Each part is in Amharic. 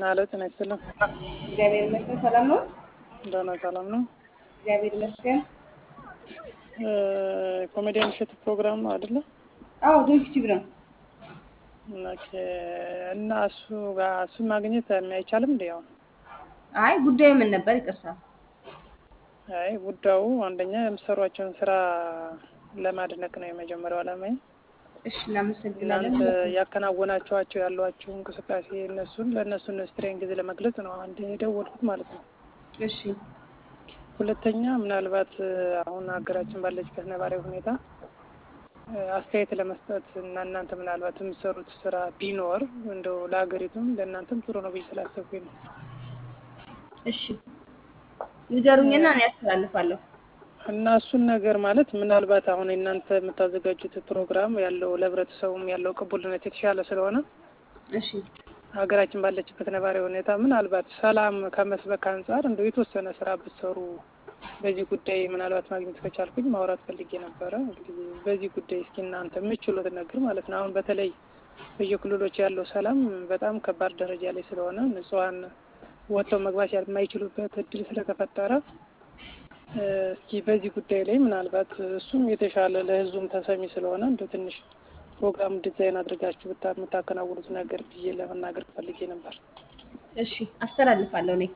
አለ ጤና ይስጥልን። እግዚአብሔር ይመስገን ሰላም ነው። ደህና ሰላም ነው። እግዚአብሔር ይመስገን። ኮሜዲያን እሸቱ ፕሮግራም ነው አይደለ? አዎ ዶክቲቭ ነው። ኦኬ። እና እሱ ጋር እሱን ማግኘት አይቻልም እንዴ? አሁን አይ ጉዳዩ ምን ነበር? ይቅርታ። አይ ጉዳዩ አንደኛ የምትሰሯቸውን ስራ ለማድነቅ ነው የመጀመሪያው ዓላማዬ። እሺ እናመሰግናለን። እናንተ ያከናወናችኋቸው ያሏችሁ እንቅስቃሴ እነሱን ለእነሱን ስትሬንግዝ ለመግለጽ ነው አንድ የደወልኩት ማለት ነው። እሺ ሁለተኛ ምናልባት አሁን ሀገራችን ባለችበት ነባራዊ ሁኔታ አስተያየት ለመስጠት እና እናንተ ምናልባት የምትሰሩት ስራ ቢኖር እንደው ለሀገሪቱም ለእናንተም ጥሩ ነው ብዬ ስላሰብኩኝ ነው። እሺ ንገሩኝና እኔ ያስተላልፋለሁ። እና እሱን ነገር ማለት ምናልባት አሁን እናንተ የምታዘጋጁት ፕሮግራም ያለው ለህብረተሰቡም ያለው ቅቡልነት የተሻለ ስለሆነ እሺ ሀገራችን ባለችበት ነባራዊ ሁኔታ ምናልባት ሰላም ከመስበክ አንጻር እንደው የተወሰነ ስራ ብትሰሩ በዚህ ጉዳይ ምናልባት ማግኘት ከቻልኩኝ ማውራት ፈልጌ ነበረ። እንግዲህ በዚህ ጉዳይ እስኪ እናንተ የምችሉት ነገር ማለት ነው። አሁን በተለይ በየክልሎች ያለው ሰላም በጣም ከባድ ደረጃ ላይ ስለሆነ ንጹሐን ወጥተው መግባት የማይችሉበት እድል ስለተፈጠረ እስኪ በዚህ ጉዳይ ላይ ምናልባት እሱም የተሻለ ለህዝቡም ተሰሚ ስለሆነ እንደ ትንሽ ፕሮግራም ዲዛይን አድርጋችሁ ብታ የምታከናውኑት ነገር ብዬ ለመናገር ፈልጌ ነበር። እሺ አስተላልፋለሁ እኔ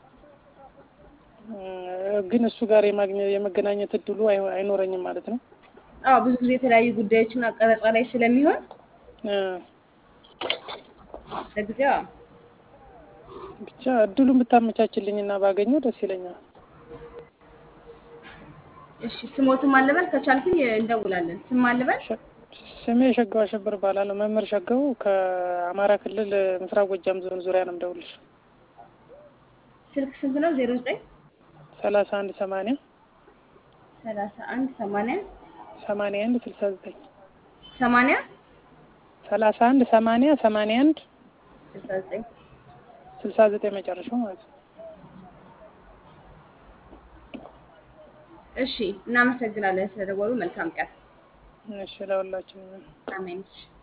ግን እሱ ጋር የማግኘት የመገናኘት እድሉ አይ- አይኖረኝም ማለት ነው። አዎ ብዙ ጊዜ የተለያዩ ጉዳዮችና ቀረጻ ላይ ስለሚሆን ለጊዜው አዎ። ብቻ እድሉን ብታመቻችልኝ እና ባገኘው ደስ ይለኛል። እሺ ስሞትም አልበል ከቻልኩኝ እንደውላለን። ስም አልበል ሸ- ስሜ ሸጋው አሸብር እባላለሁ። መምህር ሸጋው ከአማራ ክልል ምስራቅ ጎጃም ዞን ዙሪያ ነው የምደውልልሽ። ስልክ ስንት ነው? ዜሮ ዘጠኝ ሰላሳ አንድ ሰማንያ ሰላሳ አንድ ሰማንያ ሰማንያ አንድ ስልሳ ዘጠኝ ሰማንያ ሰላሳ አንድ ሰማንያ ሰማንያ አንድ ስልሳ ዘጠኝ ስልሳ ዘጠኝ መጨረሻው ማለት ነው። እሺ እናመሰግናለን ስለደወሉ። መልካም ቀን። እሺ ለሁላችንም አሜን። እሺ